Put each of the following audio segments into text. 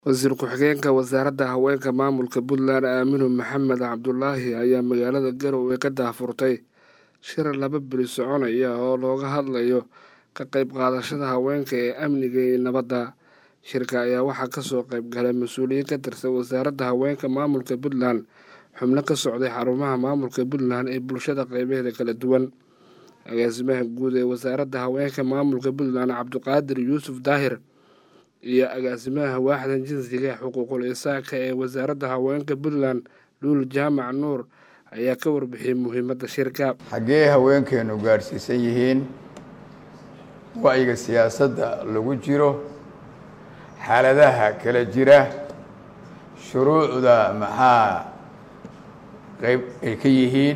wasiir ku-xigeenka wasaaradda haweenka maamulka puntland aaminu maxamed cabdulaahi ayaa magaalada garowe ka daahfurtay shir laba beri soconaya oo looga hadlayo ka qayb qaadashada haweenka ee amniga iyo nabadda shirka ayaa waxaa kasoo qayb galay mas-uuliyiin ka tirsan wasaaradda haweenka maamulka puntland xubno ka socday xarumaha maamulka puntland ee bulshada qeybaheeda kala duwan agaasimaha guud ee wasaaradda haweenka maamulka puntland cabdiqaadir yuusuf daahir iyo agaasimaha waaxda jinsiga xuquuqul insaanka ee wasaaradda haweenka puntland luul jaamac nuur ayaa ka warbixiyey muhiimadda shirka xaggee haweenkeenu gaadhsiisan yihiin wacyiga siyaasadda lagu jiro xaaladaha kala jira shuruucda maxaa qeyb ay ka yihiin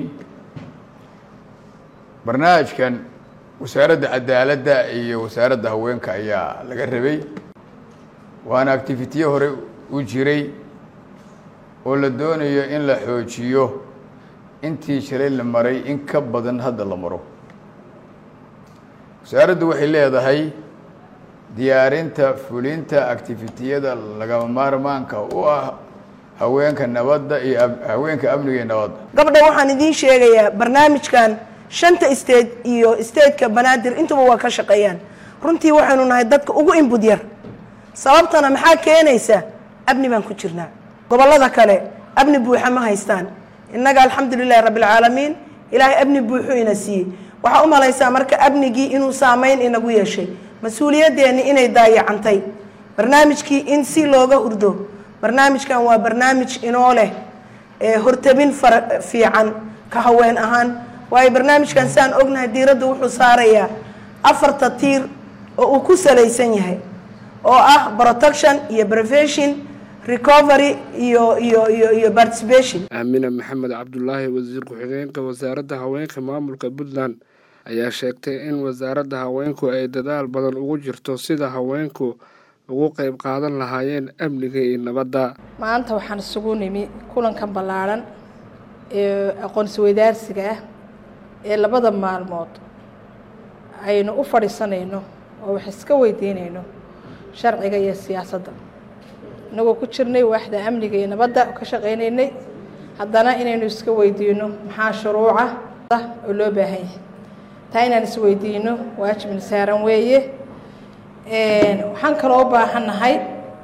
barnaamijkan wasaaradda cadaaladda iyo wasaaradda haweenka ayaa laga rabay waana activitiye hore u jiray oo la doonayo in la xoojiyo intii shalay la maray in ka badan hadda la maro wasaaraddu waxay leedahay diyaarinta fulinta activitiyada lagama maarmaanka u ah haweenka nabadda iyo haweenka amniga iyo nabadda gabdha waxaan idiin sheegayaa barnaamijkan shanta state iyo stateka banaadir intuba waa ka shaqeeyaan runtii waxaynu nahay dadka ugu inbud yar sababtana maxaa keenaysa abni baan ku jirnaa gobollada kale abni buuxa ma haystaan innaga alxamdu lilahi rabbi alcaalamiin ilaahay abni buuxuu ina siiyey waxaa u malaysaa marka abnigii inuu saameyn inagu yeeshay mas-uuliyadeenni inay daayacantay barnaamijkii in si looga hurdo barnaamijkan waa barnaamij inoo leh hortabin fara fiican ka haween ahaan waayo barnaamijkan saan ognahay diiradda wuxuu saarayaa afarta tiir oo uu ku salaysan yahay oo ah protection iyo prevention recovery iyo iyo iyo iyo participation aamina maxamed cabdulaahi wasiir ku-xigeenka wasaaradda haweenka maamulka puntland ayaa sheegtay in wasaaradda haweenku ay dadaal badan ugu jirto sida haweenku ugu qeyb qaadan lahaayeen amniga iyo nabadda maanta waxaan isugu nimi kulankan ballaadhan ee aqoonsi weydaarsiga ah ee labada maalmood aynu u fadhiisanayno oo wax iska weydiinayno sharciga iyo siyaasadda inagoo ku jirnay waaxda amniga iyo nabadda ka shaqaynaynay haddana inaynu iska weydiino maxaa shuruuca oo loo baahan yahay taa inaan isweydiino waajibna saaran weeye waxaan kaloo u baahannahay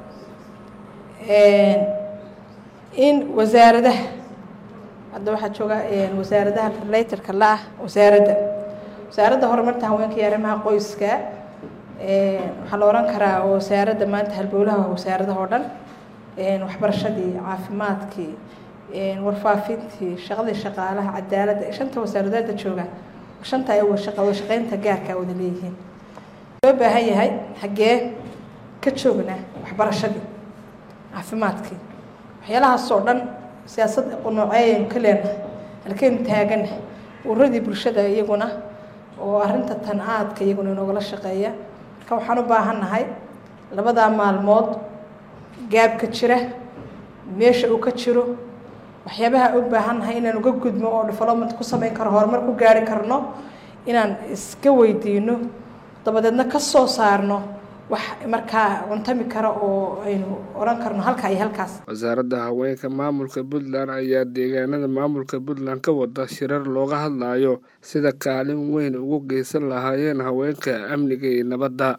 in wasaaradaha hadda waxaa jooga wasaaradaha relatorka la ah wasaaradda wasaaradda horumarta haweenka iyo arrimaha qoyska waxaa la ohan karaa wasaaradda maanta halbowlaha wasaaradaha oo dhan waxbarashadii caafimaadkii warfaafintii shaqadii shaqaalaha cadaaladda shanta wasaaradeeda jooga shanta ay wada shaqeynta gaarkaa wada leeyihiin loo baahan yahay xaggee ka joognaa waxbarashadii caafimaadkii waxyaalahaas oo dhan siyaasad nooceeyaynu ka leenahay halkeynu taagana ururadii bulshada iyaguna oo arrinta tan aadka iyaguna inoogala shaqeeya marka waxaan u baahannahay labadaa maalmood gaabka jira meesha uu ka jiro waxyaabaha u baahannahay inaan uga gudmo oo development ku samayn karo horumar ku gaari karno inaan iska weydiino dabadeedna ka soo saarno wax markaa cuntami kara oo aynu odhan karno halkaa iyo halkaas wasaaradda haweenka maamulka puntland ayaa deegaanada maamulka puntland ka wada shirar looga hadlayo sida kaalin weyn ugu geysan lahaayeen haweenka amniga iyo nabadda